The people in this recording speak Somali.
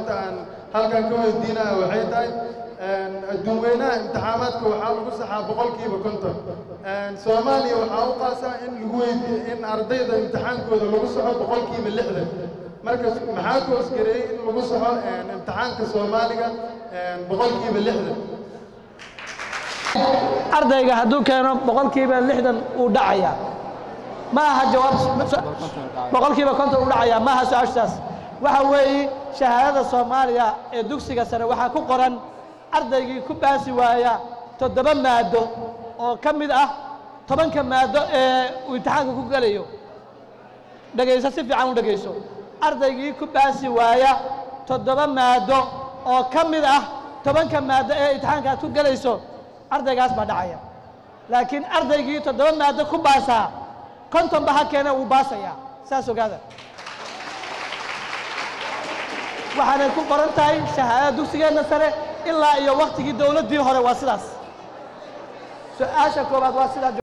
maanta aan halkan ka weydiinaya waxay tahay adduunweynaha imtixaamaadka waxaa lagu saxaa boqolkiiba konton soomaaliya waxaa u qaasaa in lagu weydiiyo in ardayda imtixaankooda lagu saxo boqolkiiba lixdan marka maxaa ku hosgareeyey in lagu saxo imtixaanka soomaaliga boqolkiiba lixdan ardayga hadduu keeno boqolkiiba lixdan uu dhacaya ma aha jawaab boqolkiiba konton uu dhacaya ma aha su-aashaas waxa weeye shahaadada soomaaliya ee dugsiga sare waxaa ku qoran ardaygii ku baasi waaya toddoba maado oo ka mid ah tobanka maado ee uu imtixaanka ku gelayo dhegayso si fiican u dhegayso ardaygii ku baasi waaya toddoba maado oo ka mid ah tobanka maado ee imtixaanka aad ku gelayso ardaygaas baa dhacaya laakiin ardaygii toddoba maado ku baasaa kontonba ha keene wuu baasayaa saas ogaada waxaanay ku qoran tahay shahaadada dugsigeenna sare ilaa iyo waktigii dowladdii hore waa sidaas su-aasha koowaad waa sidaa